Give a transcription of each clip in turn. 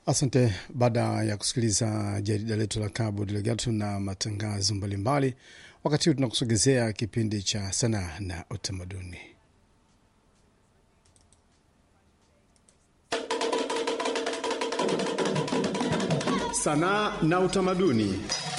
Asante. Baada ya kusikiliza jarida letu la Cabo Delgado na matangazo mbalimbali, wakati huu tunakusogezea kipindi cha sanaa na utamaduni. Sanaa na utamaduni.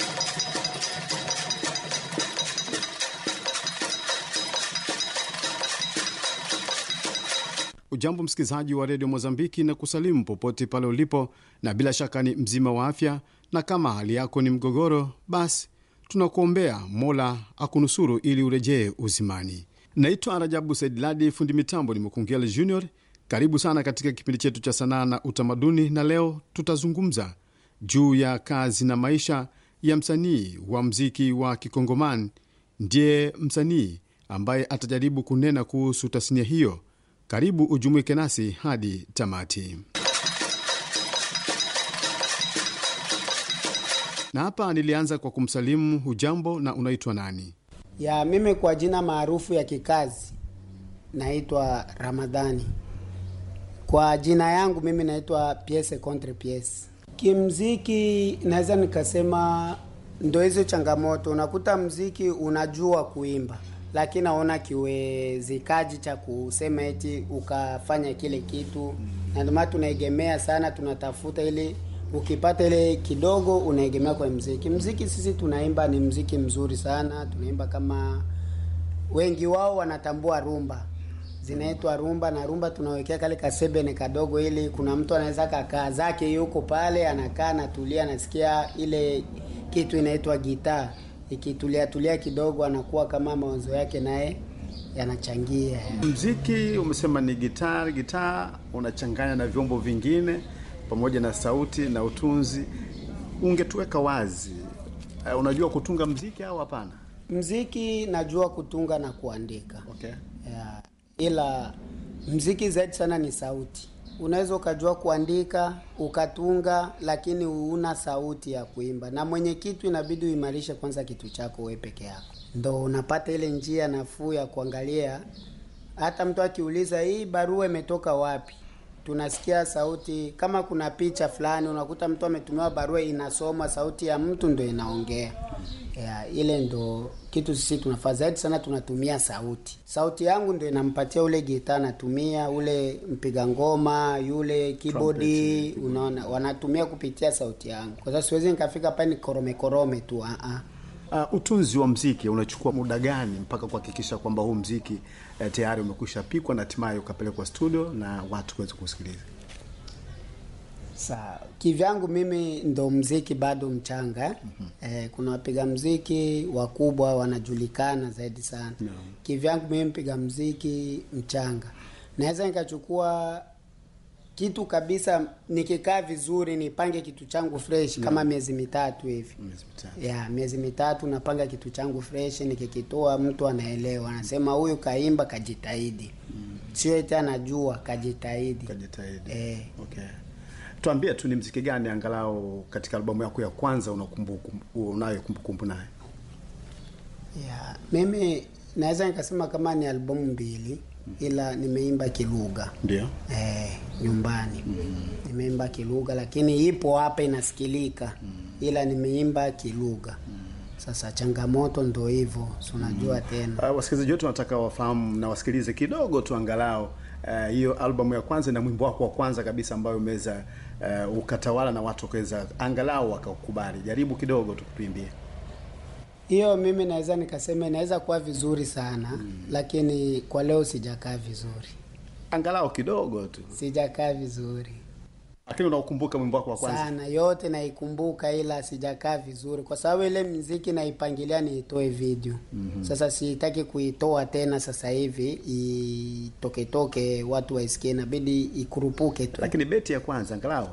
Ujambo msikilizaji wa redio Mozambiki na kusalimu popote pale ulipo, na bila shaka ni mzima wa afya, na kama hali yako ni mgogoro, basi tunakuombea Mola akunusuru ili urejee uzimani. Naitwa Rajabu Saidladi, fundi mitambo ni Mukungela Junior. Karibu sana katika kipindi chetu cha sanaa na utamaduni, na leo tutazungumza juu ya kazi na maisha ya msanii wa mziki wa Kikongomani. Ndiye msanii ambaye atajaribu kunena kuhusu tasnia hiyo. Karibu ujumuike nasi hadi tamati. Na hapa nilianza kwa kumsalimu hujambo, na unaitwa nani? Ya mimi kwa jina maarufu ya kikazi naitwa Ramadhani. Kwa jina yangu mimi naitwa Piese Contre Piese. Kimziki naweza nikasema ndo hizo changamoto, unakuta mziki unajua kuimba lakini naona kiwezekaji cha kusema eti ukafanya kile kitu, na ndio maana tunaegemea sana, tunatafuta ili ukipata ile kidogo unaegemea kwa mziki. Mziki sisi tunaimba ni mziki mzuri sana, tunaimba kama wengi wao wanatambua rumba, zinaitwa rumba, na rumba tunawekea kale kasebene kadogo, ili kuna mtu anaweza kakaa zake yuko pale anakaa anatulia, anasikia ile kitu inaitwa gitaa ikitulia tulia kidogo, anakuwa kama mawazo yake naye yanachangia. Mziki umesema ni gitaa. Gitaa unachanganya na vyombo vingine pamoja na sauti na utunzi. Ungetuweka wazi, uh, unajua kutunga mziki au hapana? Mziki najua kutunga na kuandika, Okay. yeah. Ila mziki zaidi sana ni sauti. Unaweza ukajua kuandika ukatunga, lakini una sauti ya kuimba, na mwenye kitu inabidi uimarishe kwanza kitu chako wewe peke yako, ndo unapata ile njia nafuu ya kuangalia. Hata mtu akiuliza hii barua imetoka wapi, tunasikia sauti. Kama kuna picha fulani, unakuta mtu ametumiwa barua, inasoma sauti ya mtu ndo inaongea. Yeah, ile ndo kitu sisi tunafaa zaidi sana, tunatumia sauti. Sauti yangu ndo inampatia ule gitaa, natumia ule mpiga ngoma yule kibodi, unaona wanatumia kupitia sauti yangu, kwa sababu siwezi nikafika pale ni korome korome tu ah ah. Uh, utunzi wa mziki unachukua muda gani mpaka kuhakikisha kwamba huu mziki uh, tayari umekwisha pikwa na hatimaye ukapelekwa studio na watu kuweza kusikiliza? Sa kivyangu mimi ndo mziki bado mchanga mm -hmm. Eh, kuna wapiga mziki wakubwa wanajulikana zaidi sana No. Kivyangu mimi mpiga mziki mchanga, naweza nikachukua kitu kabisa, nikikaa vizuri, nipange kitu changu fresh kama miezi mitatu hivi Miezi mitatu. ya miezi mitatu napanga kitu changu fresh, nikikitoa mtu anaelewa, anasema huyu kaimba kajitahidi, sio eti anajua kajitahidi. Kajitahidi. Eh. Okay. Tuambie tu ni mziki gani angalau katika albamu yako ya kwanza unakumbuku unayo kumbukumbu naye? Ya, mimi naweza nikasema kama ni albamu mbili ila nimeimba kilugha Ndio. eh, nyumbani nimeimba kilugha, lakini ipo hapa inasikilika, ila nimeimba kilugha. Sasa changamoto ndo hivyo, si unajua tena. Uh, wasikilizaji wetu wanataka wafahamu na wasikilize kidogo tu angalau uh, hiyo albamu ya kwanza na mwimbo wako wa kwanza kabisa ambayo umeweza uh, ukatawala na watu wakaweza angalau wakakubali. Jaribu kidogo tukupimbie. Hiyo mimi naweza nikasema inaweza kuwa vizuri sana lakini kwa leo sijakaa vizuri, Angalau kidogo tu. sijakaa vizuri Lakini unaukumbuka mwimbo wako wa kwanza? sana yote naikumbuka, ila sijakaa vizuri kwa sababu ile mziki naipangilia niitoe video. Sasa sitaki kuitoa tena sasa hivi itoketoke watu waisikie, inabidi ikurupuke tu. Lakini beti ya kwanza angalau.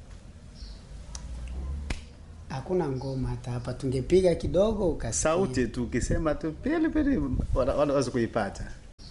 Hakuna ngoma hata hapa, tungepiga kidogo ukasikia. Sauti tu ukisema tu pili pili wana- wanaweza kuipata.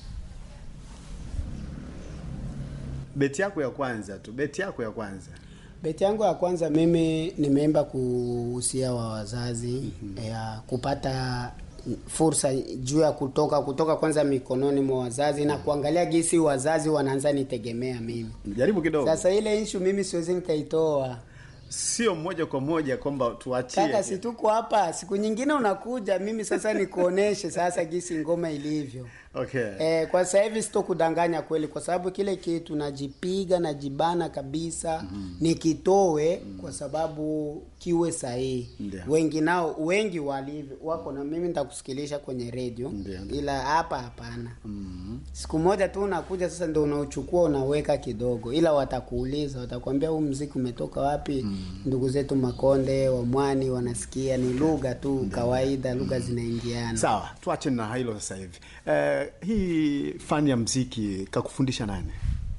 Beti yako ya kwanza tu, beti yako ya kwanza. Beti yangu ya kwanza mimi nimeimba kuhusia wa wazazi ya kupata fursa juu ya kutoka kutoka kwanza mikononi mwa wazazi na kuangalia gisi wazazi wanaanza nitegemea mimi. Jaribu kidogo, Sasa ile issue mimi siwezi nikaitoa. sio moja kwa moja kwamba tuachie Kaka, si tuko hapa, siku nyingine unakuja, mimi sasa nikuoneshe sasa gisi ngoma ilivyo. okay. Eh, kwa sasa hivi sitokudanganya kweli, kwa sababu kile kitu najipiga najibana kabisa nikitoe, kwa sababu kiwe sahihi. Ndio. Wengi nao wengi walivyo wako na mimi nitakusikilisha kwenye redio, Ndio, ndio. ila hapa hapana. Mhm. Siku moja tu unakuja sasa, ndio unauchukua unaweka kidogo, ila watakuuliza, watakwambia huu mziki umetoka wapi? Ndugu zetu Makonde, Wamwani wanasikia, ni lugha tu kawaida, lugha zinaingiana. Sawa, tuache na hilo sasa hivi. Eh, hii fani ya mziki kakufundisha nani?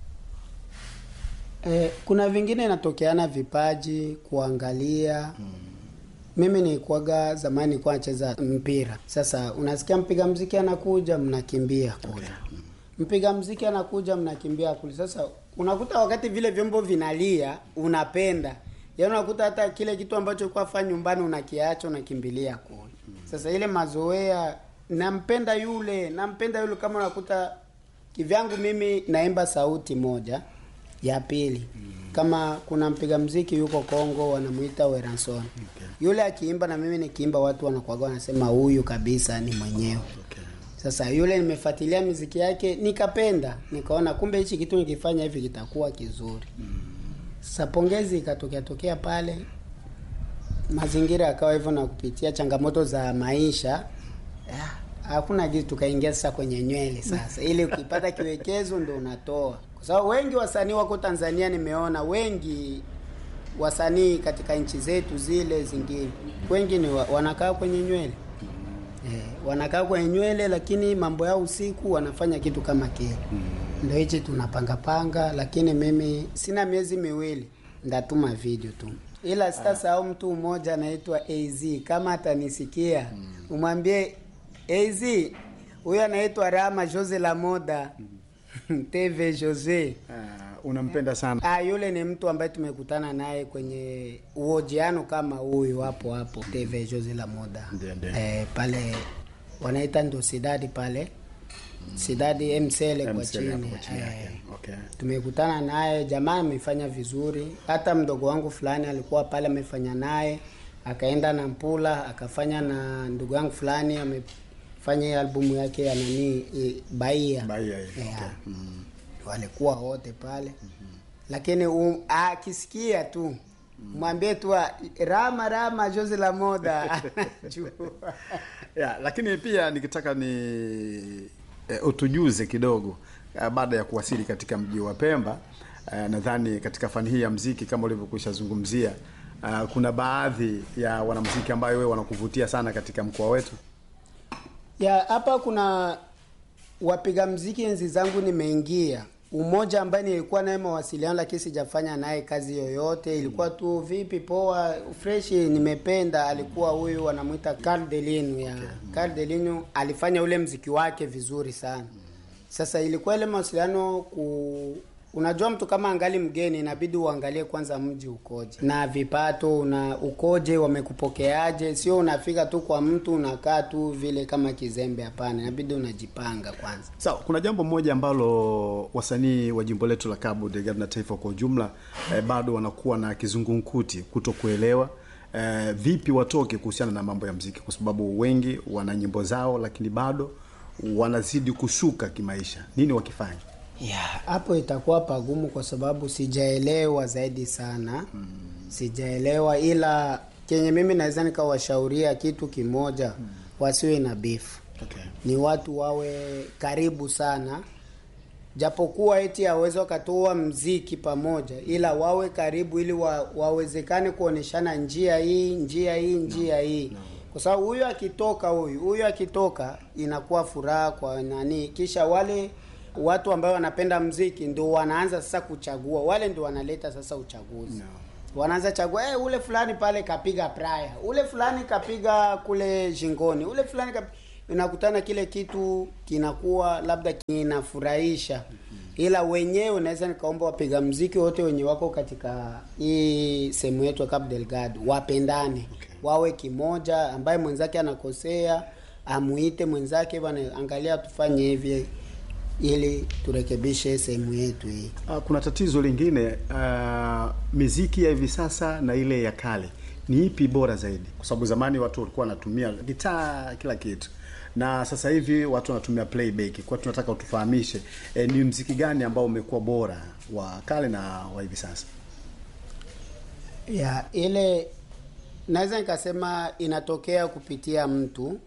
Eh, kuna vingine inatokeana vipaji kuangalia mimi nilikuwaga zamani nilikuwa nacheza mpira sasa unasikia mpiga mziki anakuja mnakimbia kule mpiga mziki anakuja mnakimbia kule sasa unakuta wakati vile vyombo vinalia unapenda yaani unakuta hata kile kitu ambacho ulikuwa fanya nyumbani unakiacha unakimbilia kule sasa ile mazoea nampenda yule nampenda yule kama unakuta kivyangu mimi naimba sauti moja ya pili kama kuna mpiga mziki yuko Kongo wanamuita Weranson yule akiimba na mimi nikiimba watu wanakuwaga wanasema huyu kabisa ni mwenyewe Okay. sasa yule nimefuatilia miziki yake nikapenda nikaona kumbe hichi kitu nikifanya hivi kitakuwa kizuri sasa pongezi ikatokea tokea pale mazingira yakawa hivyo na kupitia changamoto za maisha ah, hakuna kitu tukaingia sasa kwenye nywele sasa ili ukipata kiwekezo ndo unatoa kwa sababu wengi wasanii wako Tanzania nimeona wengi wasanii katika nchi zetu zile zingine wengi ni wa, wanakaa kwenye nywele eh, wanakaa kwenye nywele lakini mambo yao usiku wanafanya kitu kama kile ndio hichi tunapanga panga lakini mimi sina miezi miwili ndatuma video tu ila sitasahau mtu mmoja anaitwa AZ kama atanisikia umwambie AZ huyo anaitwa Rama Jose la Moda TV Jose Uh, unampenda sana. Ah, yule ni mtu ambaye tumekutana naye kwenye uhojiano kama huyu hapo hapo TV Jose la Moda. Ndio, ndio. Eh, pale wanaita ndo Sidadi pale. Sidadi MCL kwa MCL hapo chini. kwa chini Eh, yake. Okay. tumekutana naye, jamaa amefanya vizuri. Hata mdogo wangu fulani alikuwa pale amefanya naye, akaenda na Mpula akafanya na ndugu yangu fulani amefanya hii albumu yake ya nani eh, Bahia. Bahia ile, Yeah. okay. Mm. Walikuwa wote pale lakini um, akisikia tu mwambie tu ah, Rama Rama Jose la Moda anajua. Yeah, lakini pia nikitaka ni eh, utujuze kidogo eh, baada ya kuwasili katika mji wa Pemba eh, nadhani katika fani hii ya mziki kama ulivyokwisha zungumzia eh, kuna baadhi ya wanamuziki ambayo wewe wanakuvutia sana katika mkoa wetu. ya hapa kuna wapiga mziki enzi zangu nimeingia umoja ambaye nilikuwa naye mawasiliano lakini sijafanya naye kazi yoyote ilikuwa tu vipi poa fresh nimependa alikuwa huyu wanamwita Carl Delinu ya Carl Delinu alifanya ule mziki wake vizuri sana sasa ilikuwa ile mawasiliano ku unajua mtu kama angali mgeni inabidi uangalie kwanza mji ukoje na vipato una ukoje wamekupokeaje sio unafika tu kwa mtu unakaa tu vile kama kizembe hapana inabidi unajipanga kwanza Sawa, kuna jambo moja ambalo wasanii wa jimbo letu la Cabo Delgado na taifa kwa ujumla eh, bado wanakuwa na kizungumkuti kutokuelewa eh, vipi watoke kuhusiana na mambo ya mziki, kwa sababu wengi wana nyimbo zao, lakini bado wanazidi kushuka kimaisha. Nini wakifanya? ya hapo itakuwa pagumu kwa sababu sijaelewa zaidi sana mm. sijaelewa ila kenye mimi naweza nikawashauria kitu kimoja mm. wasiwe na bifu Okay. ni watu wawe karibu sana japokuwa eti hawezi wakatoa mziki pamoja ila wawe karibu ili wa, wawezekane kuoneshana njia hii njia hii njia hii kwa sababu huyu akitoka huyu huyu akitoka inakuwa furaha kwa nani kisha wale watu ambao wanapenda mziki ndio wanaanza sasa kuchagua wale ndio wanaleta sasa uchaguzi No. wanaanza chagua hey, ule fulani pale kapiga praya ule fulani kapiga kule jingoni ule fulani kap... unakutana kile kitu kinakuwa labda kinafurahisha ila wenyewe naweza nikaomba wapiga mziki wote wenye wako katika hii sehemu yetu ya Cabo Delgado wapendane Okay. wawe kimoja ambaye mwenzake anakosea amuite mwenzake, bwana, angalia tufanye hivi ili turekebishe sehemu yetu hii. Ah, kuna tatizo lingine uh, miziki ya hivi sasa na ile ya kale ni ipi bora zaidi? Kwa sababu zamani watu walikuwa wanatumia gitaa kila kitu, na sasa hivi watu wanatumia playback. Kwa tunataka utufahamishe eh, ni mziki gani ambao umekuwa bora wa kale na wa hivi sasa? ya ile naweza nikasema inatokea kupitia mtu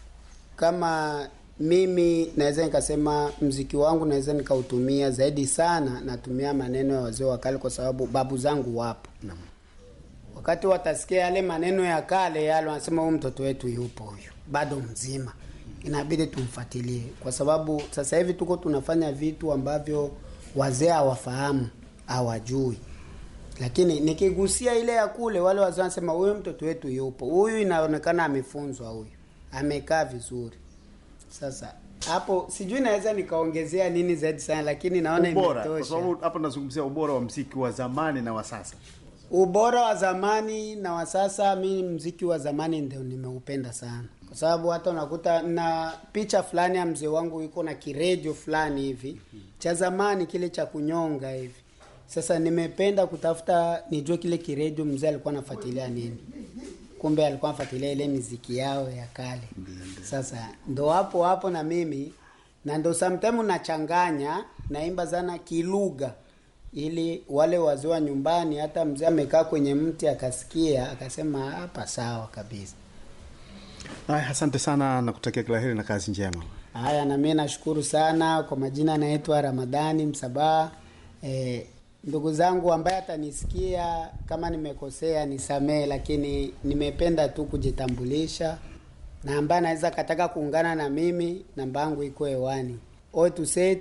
kama mimi naweza nikasema mziki wangu naweza nikautumia zaidi sana natumia maneno ya wazee wa kale kwa sababu babu zangu wapo Naam. wakati watasikia yale maneno ya kale yale wanasema huyu mtoto wetu yupo huyu bado mzima inabidi tumfuatilie kwa sababu sasa hivi tuko tunafanya vitu ambavyo wazee hawafahamu hawajui lakini nikigusia ile ya kule wale wazee wanasema huyu mtoto wetu yupo huyu inaonekana amefunzwa huyu amekaa vizuri sasa hapo sijui naweza nikaongezea nini zaidi sana lakini naona Ubora, kwa imetosha sababu hapa tunazungumzia ubora wa mziki wa zamani na wa sasa. ubora wa zamani na wa sasa mi mziki wa zamani ndio nimeupenda sana kwa sababu hata unakuta na picha fulani ya mzee wangu iko na kiredio fulani hivi cha zamani kile cha kunyonga hivi sasa nimependa kutafuta nijue kile kiredio mzee alikuwa anafuatilia nini kumbe alikuwa anafuatilia ile miziki yao ya kale sasa ndo hapo hapo na mimi na ndo sometime nachanganya naimba sana kilugha ili wale wazee wa nyumbani hata mzee amekaa kwenye mti akasikia akasema hapa sawa kabisa Haya, asante sana na kutakia kila heri na kazi njema. haya na mimi nashukuru sana kwa majina naitwa ramadhani msabaha e, ndugu zangu ambaye atanisikia kama nimekosea nisamee lakini nimependa tu kujitambulisha na ambaye anaweza kataka kuungana na mimi namba yangu iko hewani 87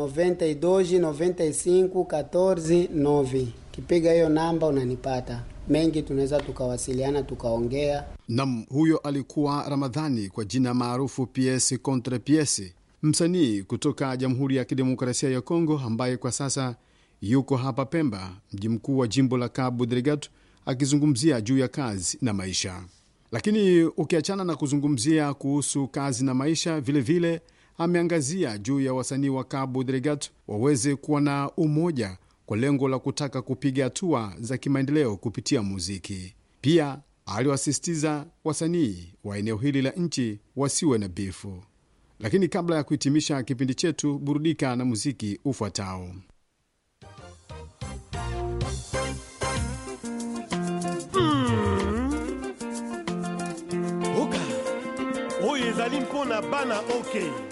92 95 14 9 kipiga hiyo namba unanipata mengi tunaweza tukawasiliana tukaongea Nam, huyo alikuwa Ramadhani kwa jina maarufu PS Contre PS, msanii kutoka Jamhuri ya Kidemokrasia ya Kongo ambaye kwa sasa yuko hapa Pemba, mji mkuu wa jimbo la Cabo Delgado, akizungumzia juu ya kazi na maisha. Lakini ukiachana na kuzungumzia kuhusu kazi na maisha, vilevile vile, ameangazia juu ya wasanii wa Cabo Delgado waweze kuwa na umoja kwa lengo la kutaka kupiga hatua za kimaendeleo kupitia muziki. Pia aliwasisitiza wasanii wa eneo hili la nchi wasiwe na bifu. Lakini kabla ya kuhitimisha kipindi chetu, burudika na muziki ufuatao. oka oyo ezali mpona bana oke